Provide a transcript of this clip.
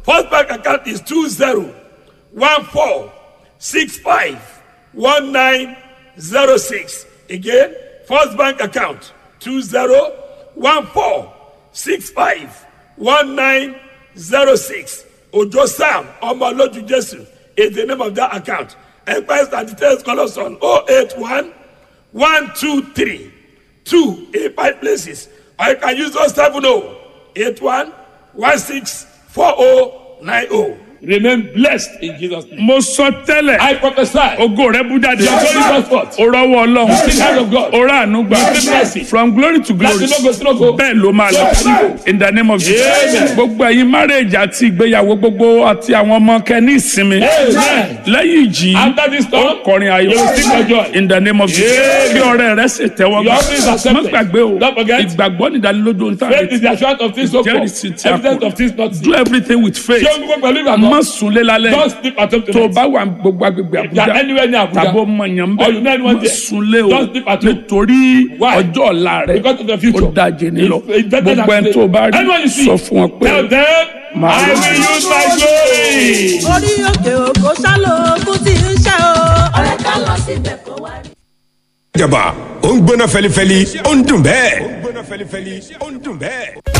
First bank account is 2014651906. Again, First bank account 2014651906. Ojo Sam Omoloju Jesu is the name of that account. Enquiries and details call us on 081 123 2 in five places. Or you can use 070 81 164090. Remain blessed in Jesus' name. mo sọ tẹ́lẹ̀ I prophesy. ògo rẹ bú jáde Your glory goes forth. o rọwọ́ ọlọ́run The hand of God. o rà àánú gbà You see mercy. from glory to glory Láti lógo sí lógo. bẹ́ẹ̀ ló máa lọ Amen. in the name of Amen. Jesus gbogbo ẹ̀yin marriage àti ìgbéyàwó gbogbo àti àwọn ọmọ kẹ́ ní ìsinmi Amen. lẹ́yìn ìjì After this storm, ó kọrin ayọ̀ you will sing for joy. in the name of Jesus Amen. kí ọ̀rẹ́ rẹ sì tẹ́wọ́ Your offering is accepted. má gbàgbé o Don't forget. ìgbàgbọ́ nìdánilójú ohun tá a Faith retí is the assurance of things hoped for. jẹ́rìsí tí a Evidence kò of things not do seen. everything with faith Ṣé o gbogbo pẹ̀lú má ìgbàgbọ́? sunlé lálẹ́ Don't sleep at home tó o tonight. bá wà gbogbo agbègbè If you are Àbújá anywhere near Abuja, tàbó mọ̀yàn or you know bẹ́ẹ̀ anyone má there, sunlé o don't sleep at home. nítorí Why? ọjọ́ ọ̀la rẹ Because of the future. ó dájé ní lọ It's better than gbogbo ẹni today. tó o bá rí Anyone you see, sọ fún wọn pé Tell them, Màá I lọ. will use my glory. orí òkè òkò sálò ogun tí ń ṣe o. ọ̀rẹ́ ká lọ síbẹ̀ kó wá rí. jaba ó ń gbóná fẹlifẹli ó ń dùn bẹ́ẹ̀. ó ń gbóná fẹlifẹli ó ń dùn bẹ́ẹ̀.